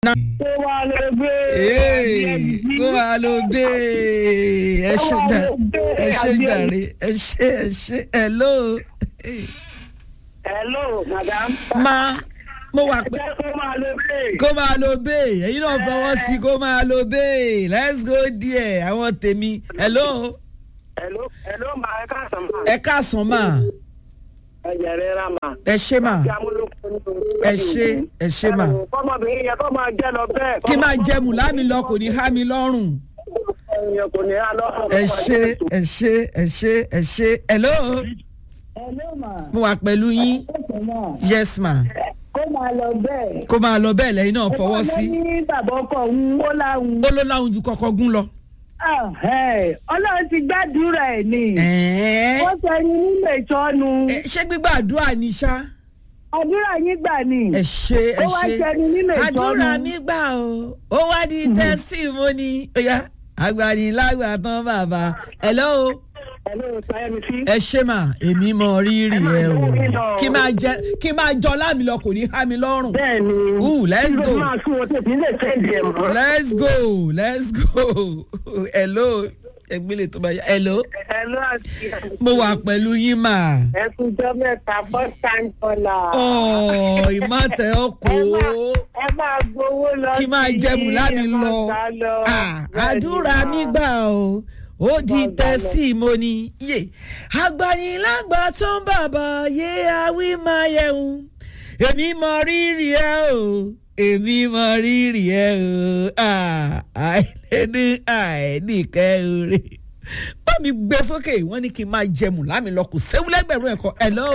kó wá lọ gbé. Ee, kó máa lo bẹ́ẹ̀ ẹ ṣe jà ẹ ṣe jàre ẹ ṣe ẹ ṣe hello. hello madam. ma mo wà pé jẹ́ kó máa lọ gbé. kó máa lo bẹ́ẹ̀ ẹ̀yin náà fọwọ́ sí kó máa lo bẹ́ẹ̀ let's go there àwọn tèmi hello hello hello ma ẹ káàsán ma. ẹ káàsán mà ẹ jẹrẹ ra ma. ẹ ṣe mà kí amúlòkọ ní orí. ẹ ṣe ẹ ṣe mà kọ́mọbìnrin yẹn kó máa jẹ́ lọ bẹ́ẹ̀. kí máa jẹ mùlámi lọ kò ní há mi lọ́rùn yẹn kò ní á lọ́rùn. ẹ ṣe ẹ ṣe ẹ ṣe ẹ ṣe hello Hello ma. mo wà pẹ̀lú yín Ẹ̀sìn náà. yes ma Kó máa lọ bẹ́ẹ̀. kó máa lọ bẹ́ẹ̀ lẹ́yìn náà fọwọ́ sí Ọlọ́run ní bàbá ọkọ òun ó láwùn. ó ló láwùn ju kọ́kọ́ gún lọ. Ah, ẹ̀, Ọlọ́run ti gbàdúrà ẹ̀ ni. ẹ̀ẹ́ Wọ́n sọ ẹni nílò ìtọ́nu. ẹ, ṣé gbígbàdúrà ni ṣá. Àdúrà yín gbà ni. ẹ ṣe ẹ Ó wá ṣe ṣẹni nínú ìtọ́nu. àdúrà mi gbà o ó wá di tẹ́símọ́nì oya agbanilágbà tán bàbá hello hello sayemi sí. ẹ ṣe mà èmi mọ rírì ẹ o kí máa jẹ kí máa jọ lámì lọ kò ní há mi lọ́rùn bẹ́ẹ̀ ni. Ooh, let's kí ló go. máa sún wọn tètè lè sẹ́ǹdì ẹ̀ mọ́. let's go let's go hello ẹgbẹ́lẹ̀ tó bá yá hello hello àti mo wà pẹ̀lú yín mà ẹkúnjọ́ mẹ́ta first time caller. ọ̀ ìmọ̀tẹ́ ọkọ̀ ẹ máa gbowó lọ kí máa sí jẹ mùlámi ẹ máa lọ gbà lọ. Ah, Bẹ́ẹ̀ ni àdúrà mà. mi gbà o ó di Máa gbà lọ. tẹ́símọ́nì yé agbanilágbà tó ń bàbá yé awí máa yẹun èmi mọ rírì ẹ o èmi mọ rírì ẹ o Ah, àìlẹ́ni àìníkẹ́ oore bá mi gbé sókè wọ́n ní kí n máa jẹ mùlámi lọ kò séwu lẹ́gbẹ̀rún ẹ̀kọ́ hello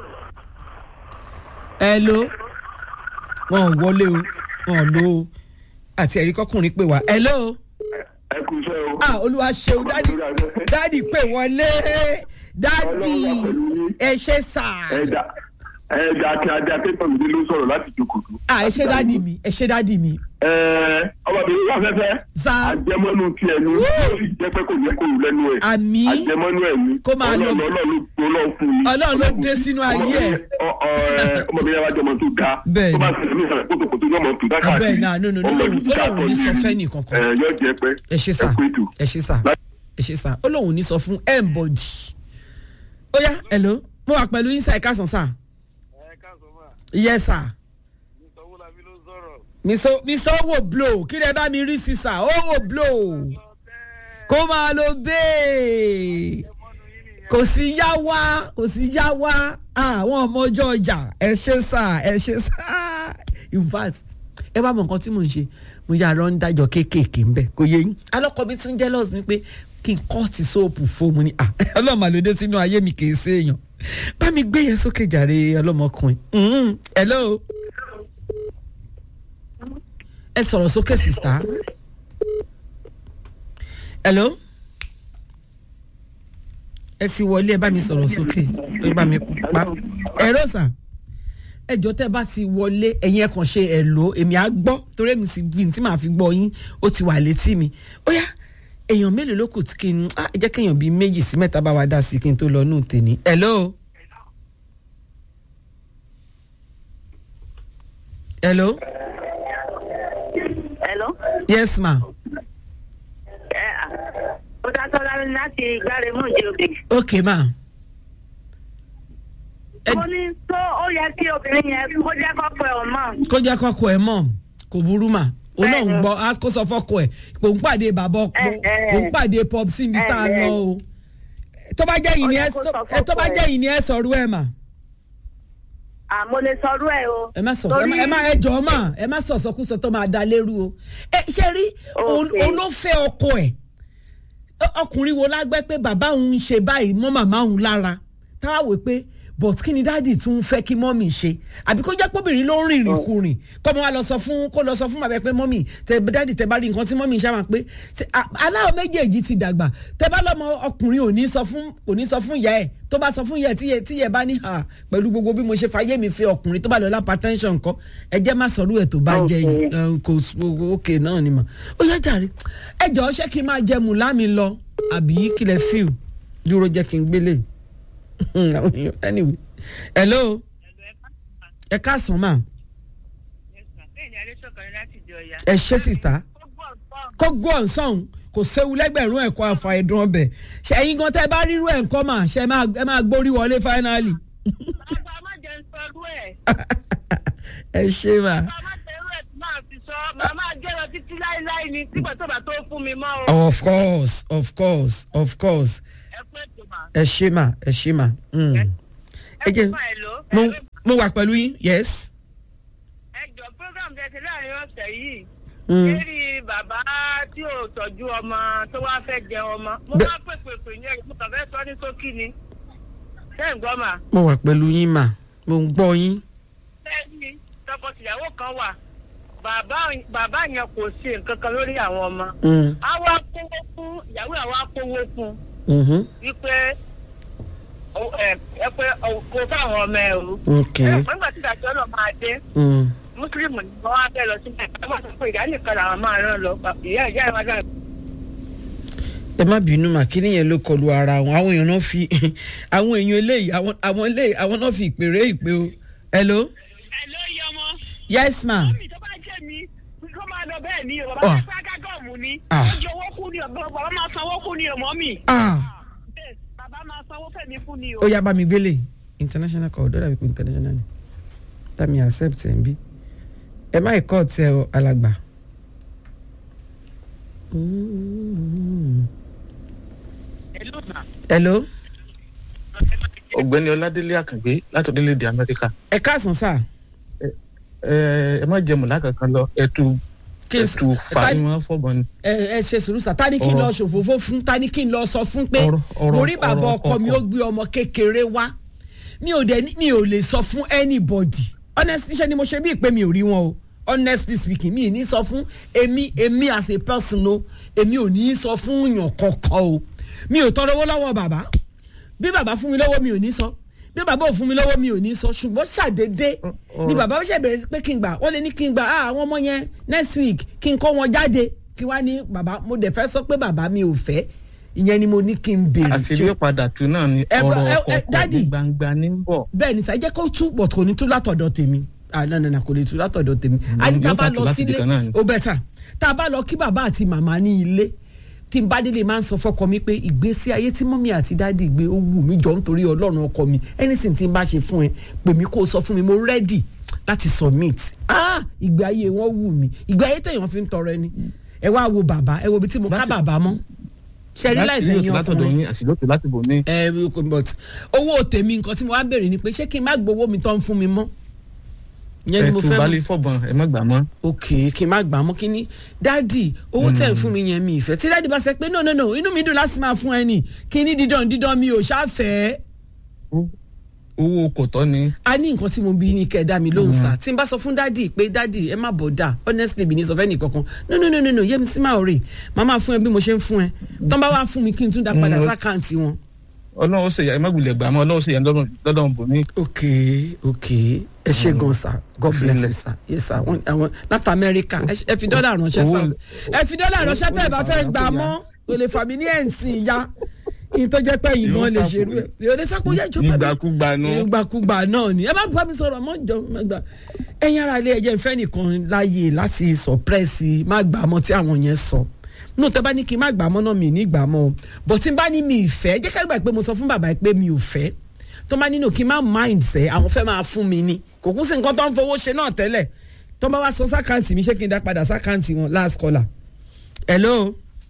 hello wọn ò wọlé o wọn ò lo o àti ẹ̀rí kọkùnrin pè wá hello ẹ kú iṣẹ́ o. ah olúwa ṣeun dádì dádì pè wọlé dádì ẹ ṣe sà ẹja ẹja àti ajá pépà mi ló sọ̀rọ̀ láti jòkòtò. ah ẹ ṣe dádì mi ẹ ṣe dádì mi ẹ ọmọbìnrin wà fẹ́fẹ́. Sá. àjẹmọ́nú tiẹ̀ ni ó sì jẹ́ pé kò yẹ kó wù lẹ́nu ẹ̀. àmì àjẹmọ́nú ẹ̀ ni. Kó máa lọ- ọlọ́run ọlọ́run ọlọ́run fún mi. Ọlọ́run ló dé sínú ayé ẹ̀. Ọ- ọ- ẹ, ọmọbìnrin wa jọmọ tó ga. Bẹ́ẹ̀ tó ni. bá ṣẹlẹ̀ ní ìsàlẹ̀ kótókótó yọmọ tó dá káàkiri. Bẹ́ẹ̀ náà, no, no, no, Ọmọ no, ìlú Ọlọ́run káàkiri ní sọ ni. fẹ́ nìkankan. ẹ yọ jẹ pé. ẹ ṣe sà ẹ kú ètò. ẹ ṣe sà ẹ ṣe sà ó lóun ò ní sọ fún ẹ̀ǹbọ̀dì ó yá hello mo wà pẹ̀lú yín sà ẹ káàsán sà ẹ káàsán mà yes sà ní sanwó-lábí ló sọ̀rọ̀. mr mr owó blow kí lè bá mi rí sí sà owó blow kó máa lo bẹ́ẹ̀ kò sí yá wá kò sí yá wá àwọn ọmọ ọjọ́ ọjà ẹ ṣe sà ẹ ṣe sà in fact ẹ bá mọ nǹkan tí mò ń ṣe mo yà lọ ń dájọ kéékèèké ń bẹ kò yé yín alọ́kọ mi tún jealous mi pé kí n kọ́ọ̀tì sóòpù fóòmù ni ah ọlọ́mọ àlòdé sínú ayé mi kì í ṣe èèyàn bá mi gbé yẹn sókè jàre ọlọ́mọkùnrin Mhm. hello ẹ sọ̀rọ̀ sókè sista hello ẹ ti wọlé ẹ bá mi sọ̀rọ̀ sókè ẹ bá mi pa ẹ rọ́ọ̀sà ẹjọ́ tẹ́ bá ti wọlé ẹ̀yin ẹ̀ kàn ṣe ẹ̀ lò èmi á gbọ́ torí èmi ti bí tí màá fi gbọ́ yín ó ti wà létí mi ó yá èèyàn mélòó ló kù tí kí n ah ẹ jẹ́ kéèyàn bíi méjì sí mẹ́ta bá wa dá sí kí n tó lọ nù tèmi hello. hello Hello. yes ma Ẹ à, ó dá tọ́lá láti gbáre mú ìdí òbí. ok ma Ẹ- Mo ní tó ó yẹ kí obìnrin yẹn kó jẹ́ kọ́kọ́ ẹ̀ ọmọ. kó jẹ́ kọ́kọ́ ẹ̀ mọ̀ kò burú mà òun náà ń Bẹ́ẹ̀ni. gbọ́ á kó sọ fọ́kọ ẹ̀ kò ń pàdé bàbá ọkọ Ẹ, ẹ. kò ń pàdé pop sí ibi tá a Ẹ, ẹ. lọ o tó bá jẹ́ yìí ni Ó ẹ yẹ kó sọ tó- tó bá fọ́kọ jẹ́ ẹ̀. yìí ni ẹ sọ̀rọ̀ ẹ̀ mà Àmọ́ lè sọrú ẹ̀ o. ẹ má sọ ẹ má- ẹ má ẹ jọ mà ẹ má sọ sọkúsọ tó máa da lérú o ẹ ṣe rí òun Ok. òun ló fẹ́ ọkọ ẹ̀ Ọ- ọkùnrin wo lágbẹ́ pé bàbá òun ń ṣe báyìí mọ́ màmá òun lára táwa wò pé but kí ni dáàdì tún fẹ́ kí mọ́mì ṣe àbí kó jẹ́ pọ́bìnrin ló ń rìnrìn kùrìn kọ́ mọ́ wa lọ sọ fún kó lọ sọ fún bàbá ẹ pé mọ́mì tẹ dáàdì tẹ bá rí nǹkan tí mọ́mì ṣe máa pé ṣe- a- aláwọ̀ méjèèjì ti dàgbà tẹ bá lọ́mọ ọkùnrin ò ní sọ fún ò ní sọ fún ìyá ẹ̀ tó bá sọ fún ìyá ẹ̀ tí ìyá- tí ìyá ẹ̀ bá ní hà pẹ̀lú gbogbo bí mo ṣe fayé mi fẹ́ ọkùnrin tó bá lọ lápá tẹ́ńṣọ̀n nǹkan ẹ jẹ́ má sọ̀rọ̀ ẹ̀ tó bá jẹ́ yìí ẹ, kò s- òkè náà ni mà ó yá jàre ẹ jọ̀ọ́ ṣé kí n máa jẹ mùlámi lọ àbí kílẹ̀ fíù dúró jẹ́ kí n gbélé àwọn èèyàn anyway hello ẹ káàsán mà Bẹ́ẹ̀ ni Adéṣọ́kan láti jọ ọ̀yà. ẹ ṣe sista Ó gbọ́ nǹkan. kó gbọ́ ọ̀sán kò séwu lẹ́gbẹ̀rún ẹ̀kọ́ àfa ẹ̀dùn ọbẹ̀ ṣẹ̀yìn gan tẹ́ bá rírú ẹ̀ ńkọ́ mà ṣe máa ẹ máa gbórí wọlé fáínálì. Bàbá má jẹ́ ń sọrú ẹ̀. ẹ ṣe mà. Bàbá má jẹ́rú ẹ̀ tí máa fi sọ. Màmá jẹ́ lọ títí láíláí ni tí bàtọ́ bá tó fún mi mọ́ o. of course of course of course Ẹ pé tó mà. ẹ ṣe mà ẹ ṣe mà. Mm. Ẹ ẹ jẹ́ kú fún ẹ̀ ló. mo mo wà pẹ̀lú yín yes. Ẹ jọ program tẹ ti láàrin ọ̀sẹ̀ yìí. Mm. lérí bàbá tí ò tọ́jú ọmọ tó wá fẹ́ jẹ ọmọ mo Bẹ́- máa pèpè pè ní ẹ̀rọ mo kàn fẹ́ sọ ní sókí ni ṣé ń gbọ́ mà mo wà pẹ̀lú yín mà mo ń gbọ́ yín. lẹ́yìn tọkọtìyàwó kan wà bàbá bàbá yẹn kò ṣe nǹkan kan lórí àwọn ọmọ Mm. àwa kówó fún ìyàwó àwa kówó fún Mhm. wípé ó- ẹ ẹ pé ó- kó fáwọn ọmọ ẹ o ok. ẹ nígbà tí ìdájọ́ náà máa dé Mm. mùsùlùmí ni wọ́n á fẹ́ lọ sí ẹ̀ wọ́n sọ pé ìyá nìkan làwọn máa rán lọ ìyá ìyá ìwádìí àgbà ẹ má bínú mà kí nìyẹn ló kọlu ara wọn àwọn èèyàn náà fi àwọn èèyàn eléyìí àwọn àwọn eléyìí àwọn náà fi ìpèrè ìpè o. hello. ẹ ló yẹ ọmọ. yes ma. mi tó bá jẹ́ mi kó máa lọ bẹ́ẹ̀ ni o Ah. bàbá fẹ́ gágọ́ọ̀mù ni Ah. ó jẹ owó kú ni o bàbá máa sanwó kú ni o mọ́ mi. ah Bẹ́ẹ̀, bàbá máa sanwó fẹ̀mí kú ni o. ó yá bá mi gbélé international call dọ́là wípé international ni tàmí accept ẹ̀ ń bí ẹ má ìkọ́ ọ̀tẹ̀ ọ alàgbà. Mm. Hello, ma. hello ọ̀gbẹ́ni ọládélé àkàngbé láti orílẹ̀-èdè amẹ́ríkà ẹ káàsán sáà ẹ ẹ má jẹ mọ̀lá kankan lọ ẹtù Kí n- ẹtù ta- fàáyín fọ́bọ̀n ni. ẹ ẹ ṣe sùúrù sá ta ni kí n lọ Ọ̀rọ̀- ṣòfófó fún ta ni kí n lọ sọ fún pé Ọ̀rọ̀- ọ̀rọ̀- mo rí bàbá ọ̀rọ̀ ọkọ mi ó ọkọ. gbé ọmọ kékeré wá mi ò dẹ ní- mi ò lè sọ fún anybody honestly ṣe ni mo ṣe bí ìpè mi ò rí wọn o honestly speaking mi ì ní sọ fún èmi èmi as a person o èmi ò ní sọ fún yàn kankan o mi ò tọrọ owó lọ́wọ́ bàbá bí bàbá fún mi lọ́wọ́ mi ò ní sọ bí bàbá ò fún mi lọ́wọ́ mi ò ní sọ ṣùgbọ́n ṣàdédé ni ọ̀rọ̀- bàbá ó ṣe bẹ̀rẹ̀ sí pé kí n gbà wọ́n lè ní kí n gbà ah àwọn ọmọ yẹn next week kí n kó wọn jáde kí wá ní bàbá mo dẹ̀ fẹ́ sọ pé bàbá mi ò fẹ́ ìyẹn ni mo ní kí n béèrè àti ilé padà tù náà ni Ẹ bọ- ọ̀rọ̀ ẹ- ẹ, ọkọ̀ Daddy. ní gbangba ní ń bọ̀. bẹ́ẹ̀ ni sàá jẹ́ kó tú bọ̀ kò ní tú látọ̀dọ̀ tèmi ah no no no kò lè tú látọ̀dọ̀ tèmi a ní tá a yóò bá kàn tú lọ láti sílé ibìkan náà ni. ó bẹ̀ tà tá a bá lọ kí bàbá àti màmá ní ilé tí n bá délé máa ń sọ fọkọ mi pé ìgbésí ayé tí mọ́mí àti dáàdì gbé ó wù mí jọ nítorí ọlọ́run ọkọ mi anything tí n bá ṣe fún ẹ pè mí kó o sọ fún mi mo ready láti submit ah ìgbé ayé wọn wù mí ìgbé ayé tẹ̀yàn fi ń tọrọ ẹni ẹ wá wo bàbá ẹ wo ibi tí mo ká Láti- bàbá mọ́ ṣe rí láì láti fẹ̀yìn ilé òtún látọ̀dọ̀ ọkùnrin yín àṣìlótò láti bò mí. ẹ but owó tèmi nǹkan tí mo wá bèrè ni pé ṣé kí n má gbowó mi tán fún mi mọ́ ìyẹn ni mo ẹtù fẹ́ balẹ̀ mọ̀ fọ́bọ̀n ẹ má gbà mọ́. ok kí n má gbà mọ́ kí ni dáàdì owó tẹ̀ ń fún mi yẹn mi ìfẹ́ tí dáàdì bá sẹ pé no no no inú mi dùn láti máa fún ẹ nì kí ni dídán dídán mi ò ṣáfẹ́ owó kò tọ́ ni. a ní nǹkan tí mo bí ní kẹ́ ẹ dá mi lóhùn sá tí n bá sọ fún dáàdì pé dáàdì ẹ má bọ̀ dà honestly bí ní sọ fẹ́ nìkankan no no no no no yẹ́mi sí máa rè má máa fún ẹ bí mo ṣe ń fún ẹ tán bá wá fún mi kí n tún dá padà Mm. sákàǹtì wọn. ọlọ́run ó ṣèyà ẹ má gbìlẹ̀ gbà mọ́ ọlọ́run ó ṣèyà lọ́dọ̀ bò mí. ok ok ẹ ṣe gan sa god bless you sa yes sa wọn àwọn láti amẹ́ríkà ẹ ṣe- ẹ fi dọ́là ránṣẹ́ sa Owó- ẹ fi dọ́là ránṣẹ́ tẹ́ ẹ bá fẹ́ owó- gbà mọ́ o lè fà mí ní ẹ̀ǹsì ya kí n tó jẹ́ pé ìmọ̀ lè ṣerú ẹ̀ yóò lè sáko yẹ ìjọba mi nígbàkúgbà nù. ìgbàkúgbà náà ni ẹ má bá mi sọ̀rọ̀ mọ́ jọ má gbà ẹ̀yin ara ilé ẹ̀jẹ̀ ìfẹ́ nìkan láàyè láti sọ̀pẹ́sì má gbà mọ́ tí àwọn yẹn sọ nù tẹ́ bá ní kí n má gbà mọ́ náà mi ní gbà mọ́ o bọ̀ tí n bá ní mi ìfẹ́ jẹ́ ká gbà pé mo sọ fún bàbá pé mi ò fẹ́ tó bá nínú kí n má mind fẹ́ àwọn fẹ́ máa fún mi ni kò kún sí nǹkan tó ń fowó ṣe náà tẹ́lẹ̀ tó bá wá sọ sákàǹtì mi ṣé kí n dá padà sákàǹtì wọn last caller hello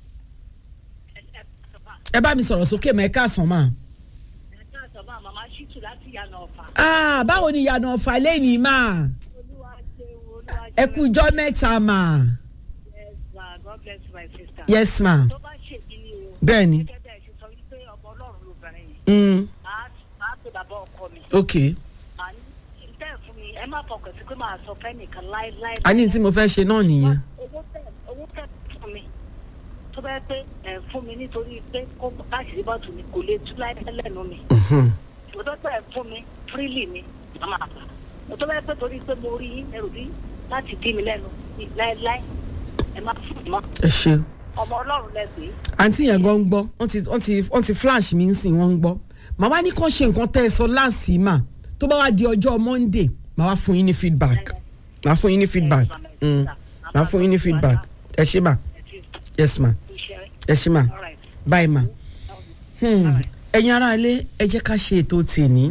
ẹ bá mi sọ̀rọ̀ sókè mọ́ ẹ káàsán máa màmá ṣìtù láti yànnà ọ̀fà. ah báwo ni ìyànà ọ̀fà lẹ́yìn máa olúwa ṣe wo olúwa ẹ kú ijọ́ mẹ́ta máa yes ma god bless you my sister. yes ma tó bá ṣe kí ni o. bẹ́ẹ̀ ni gẹ́gẹ́ bẹ́ẹ̀ ṣe sọ wípé ọmọ ọlọ́run lóbìnrin yìí. mm, máa máa pe bàbá ọkọ mi. ok màá ní ìtẹ́ ẹ̀ fún mi ẹ má fọkàn sí pé màá sọ fẹ́nìkan láéláé. a ní tí mo fẹ́ ṣe náà nìyẹn owó tẹ owó tẹ fún mi tó bá yẹ pé ẹ fún mi nítorí pé kó káṣírí bọ́ọ̀tù mi kò lè tú láéláé lẹ́nu mi. Mhm. òtọ́ tẹ̀ fún mi freely ni màmá àgbà òtọ́ bá yẹ pé torí pé mo rí yín ẹrù bí láti dí mi lẹ́nu ní láéláé ẹ má fún mi mọ́ ẹ ṣe ọmọ ọlọ́run lẹ́gbẹ̀ẹ́ àǹtí yẹn gan ń gbọ́ wọ́n ti wọ́n ti wọ́n ti flash mi ń sìn wọ́n ń gbọ́ màá wá ní kàn ṣe nǹkan tẹ́ ẹ sọ láàsì mà tó bá wá di ọjọ́ monday màá wá fún yín ní feedback màá fún yín ní feedback. Mm. màá fún yín ní feedback ẹ ṣé mà yes ma ẹ ṣé mà bye ma Hmm, ẹ̀yin ará ilé ẹ jẹ́ ká ṣe ètò tèmi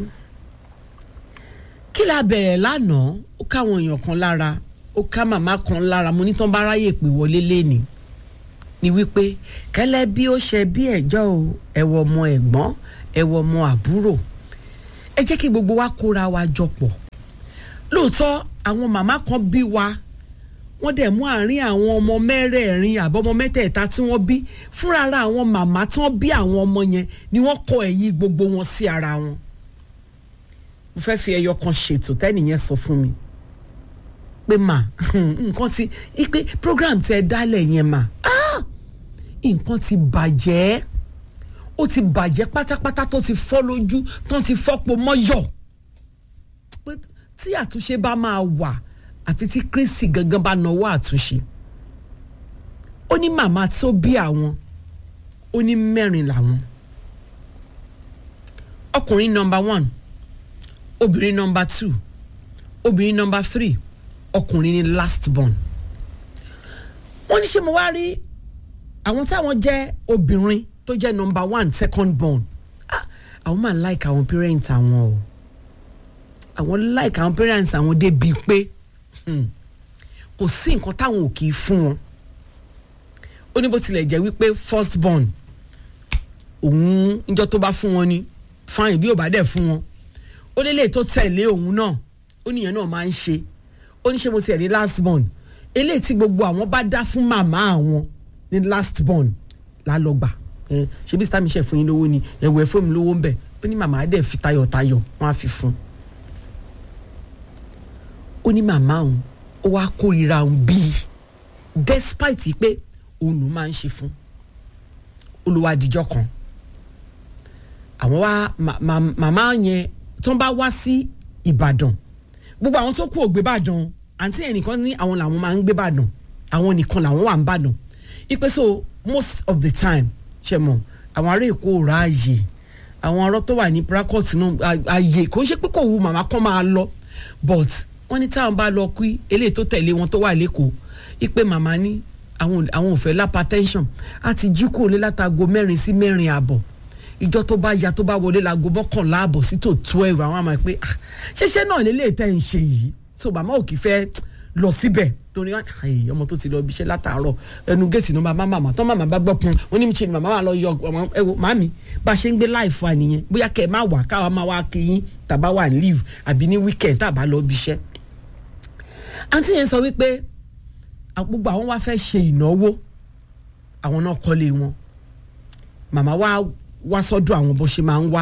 kí la bẹ̀rẹ̀ lánàá ó káwọn èèyàn kan lára ó ká màmá kan lára mo ní tán bá ráyè pé wọlé léni ni wípé kẹlẹ bí ó ṣe bí ẹjọ́ o ẹwọ ọmọ ẹ̀gbọ́n ẹwọ ọmọ àbúrò ẹ jẹ́ kí gbogbo wa kóra wa jọ pọ̀ lóòótọ́ àwọn màmá kan bí wa wọ́n dẹ̀ mú àárín àwọn ọmọ mẹ́rẹ̀ẹ̀rin àbọ̀mọ mẹ́tẹ̀ẹ̀ta tí wọ́n bí fúnra ara àwọn màmá tí wọ́n bí àwọn ọmọ yẹn ni wọ́n kọ ẹ̀yìn gbogbo wọn sí ara wọn mo fẹ́ fi ẹyọ kan ṣètò tẹ́nìyẹn sọ fún mi pé mà nǹkan ti ipe program tẹ dálẹ̀ yẹn mà ah nǹkan ti bàjẹ́ ó ti bàjẹ́ pátápátá tó ti fọ́ lójú tó ti fọ́pọ̀ mọ́yọ̀ pé tí àtúnṣe bá máa wà àfi tí Kristi gangan bá nawọ́ àtúnṣe ó ní màmá tó bí àwọn ó ní mẹ́rin làwọn ọkùnrin nọmba one obìnrin nọmba two obìnrin nọmba three ọkùnrin ní last born wọ́n ní ṣé mo wá rí àwọn táwọn jẹ́ obìnrin tó jẹ́ nọmba one second born ah àwọn máa like àwọn parents àwọn o àwọn like àwọn parents àwọn débi pé hmm, kò sí nǹkan táwọn ò kì í fún wọn ó ní bó tilẹ̀ jẹ́ wípé first born òun níjọ́ tó bá fún wọn ni fine bí ò bá dẹ̀ fún wọn ó lélẹ̀ tó tẹ̀lé òun náà ó níyẹn náà máa ń ṣe ó ní ṣe mo ti ẹ̀ ní last born eléyìí tí gbogbo àwọn bá dá fún màmá àwọn ní last born lálọ́gbà ẹ ṣe bí sítàmì ṣe fún yín lówó ni ẹ̀wọ̀ ẹ̀ fún mi lówó ń bẹ̀ ó ní màmá dẹ̀ fi tayọ̀tayọ̀ wọ́n á fi fún un ó ní màmá òun ó wá kórìíra òun bíi despite pé òun ló máa ń ṣe fún olùwádìjọ́ kan àwọn wá ma- ma- màmá yẹn tó ń bá wá sí Ìbàdàn gbogbo àwọn tó kú ògbé Ìbàdàn àǹtí yẹn nìkan ní àwọn làwọn máa ń gbé Ìbàdàn àwọn nìkan làwọn wà ń Ìbàdàn ipe so most of the time ṣe mọ àwọn ará Èkó ò ráàyè àwọn ọ̀rọ̀ tó wà ní prakọt náà ààyè kò ń ṣe pé kò wu màmá kan máa lọ but wọ́n ní táwọn bá lọ kí eléyìí tó tẹ̀lé wọn tó wà lẹ́kọ̀ọ́ ipe màmá ní àwọn àwọn ò fẹ́ lápátẹ́ńsọ̀n àti jí kúrò lé látago mẹ́rin sí mẹ́rin àbọ̀ ìjọ tó bá ya tó bá wọlé láago mọ́kànlá àbọ̀ sí tó twelve àwọn àmọ́ pé ah ṣẹṣẹ náà lélẹ̀ tẹ́ ń ṣe yìí so màmá ò kì í fẹ́ lọ síbẹ̀ torí wọn ayé ọmọ tó ti lọ ibiṣẹ́ látàárọ̀ ẹnu géètì ní màmá màmá tán màmá bá gbọ́ pọn wọn ní mi ṣe ni màmá wà lọ yọ ọmọ ẹ wo màmí bá a ṣe ń gbé láìfọ àníyẹn bóyá kẹ́ ẹ má wà káwa máa wá kí yín tàbá wà ní leave àbí ní weekend tàbá lọ ibiṣẹ́ àǹtí yẹn sọ wípé gbogbo àwọn wá fẹ́ ṣe ìnáwó àwọn náà kọ́lé wọn màmá wa wá sọ́dọ̀ àwọn bó ṣe máa ń wá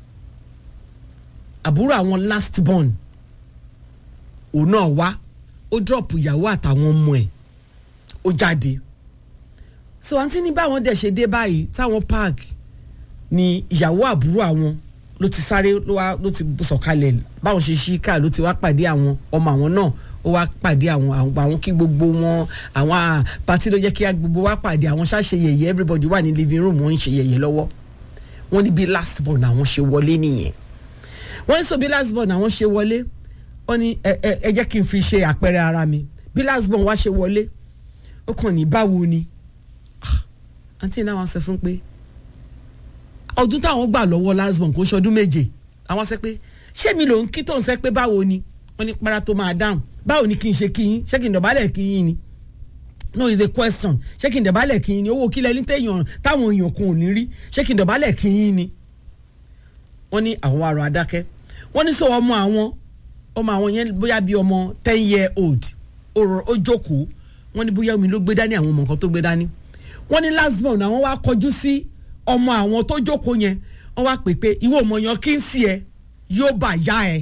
àbúrò àwọn last born òun náà wá ó drop ìyàwó àtàwọn ọmọ ẹ̀ ó jáde so àǹtí ní báwọn dẹ̀ ṣe dé báyìí táwọn park ni ìyàwó àbúrò àwọn ló ti sáré ló wá ló ti sọ̀kalẹ̀ báwọn ṣe ṣí káà ló ti wá pàdé àwọn ọmọ àwọn náà ó wá pàdé àwọn àwọn àwọn kí gbogbo wọn àwọn à, pàtí ló jẹ́ kí á gbogbo wá pàdé àwọn ṣáṣe yẹ̀yẹ́ everybody wà ní living room wọ́n ń ṣe yẹ̀yẹ́ lọ́wọ́ wọ́n ní bí last born àwọn ṣe wọlé nìyẹn wọ́n ní so bí last born àwọn ṣe wọlé wọ́n ní ẹ ẹ ẹ jẹ́ kí n fi ṣe àpẹẹrẹ ara mi bí last born wá ṣe wọlé ó kàn ní báwo ni Ah, àǹtí náà wọ́n sọ fún pé ọdún táwọn gbà lọ́wọ́ last born kò ṣọdún méje àwọn sẹ pé ṣé mi ló ń kí tó ń sẹ pé báwo ni wọ́n ní para tó máa dáhùn báwo ni kí n ṣe kí yín ṣé kí n dọ̀bálẹ̀ kí yín ni no is a question ṣé kí n dọ̀bálẹ̀ kí yín ni owó kílẹ̀ ní téèyàn táwọn èèyàn kan ò ní rí ṣé kí n dọ̀bálẹ̀ kí yín ni wọ́n ní àwọn arọ adákẹ́ wọ́n ní sọ ọmọ àwọn ọmọ àwọn yẹn bóyá bí ọmọ ten year old ó rọ- ó jókòó wọ́n ní bóyá omi ló gbé dání àwọn ọmọ nǹkan tó gbé dání wọ́n ní last born àwọn wá kọjú sí ọmọ àwọn tó jókòó yẹn wọ́n wá pè pé ìwọ ọmọ yan kí n sí ẹ yóò bà yá ẹ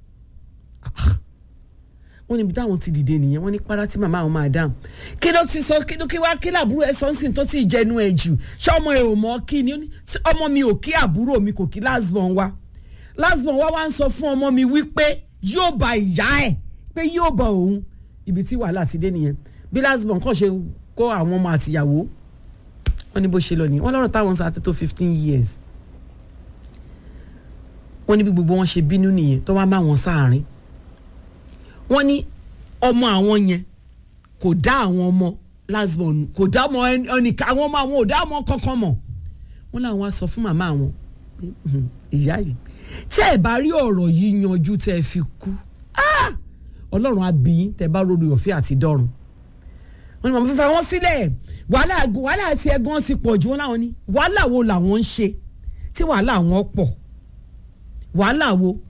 wọ́n níbi táwọn ti dìde nìyẹn wọ́n ní para tí màmá àwọn máa dáhùn kí ló ti sọ kí ló kí wá kí làbúrò ẹ sọ́nsìn tó ti jẹnu ẹ jù ṣé ọmọ ẹ ò mọ kí ni Ó ní, "Tí ọmọ mi ò kí àbúrò mi kò kí lásbọ̀n wa lásbọ̀n wa wá ń sọ fún ọmọ mi wípé yóò bá ìyá ẹ pé yóò bá òun ibi tí wàhálà ti dé nìyẹn bí lásbọ̀n kàn ṣe kó àwọn ọmọ àtìyàwó wọ́n ní bó ṣe lọ nìyẹn wọ́n lọ́rọ̀ táwọn sọ àti tó fifteen years wọ́n ní bí gbogbo wọn ṣe bínú nìyẹn tó wá má wọn sáàrin wọ́n ní ọmọ àwọn yẹn kò dá àwọn ọmọ last born kò dá ọmọ ẹnìkan àwọn ọmọ àwọn ò dá ọmọ kankan mọ̀ wọ́n làwọn á sọ fún màmá àwọn pé, "Mhm, ìyá yìí tẹ́ ẹ bá rí ọ̀rọ̀ yìí yanjú tẹ́ ẹ fi kú ah! ọlọ́run á bí yín tẹ́ ẹ bá rọrùn ìwọ̀fẹ́ àti dọ́run wọ́n ní màmá fífa wọn sílẹ̀ wàhálà wàhálà àti ẹ̀gbọ́n ti pọ̀ jù wọ́n láwọn ní wàhálà wo làwọn ń ṣe tí wàhálà wọn pọ̀ wàhálà wo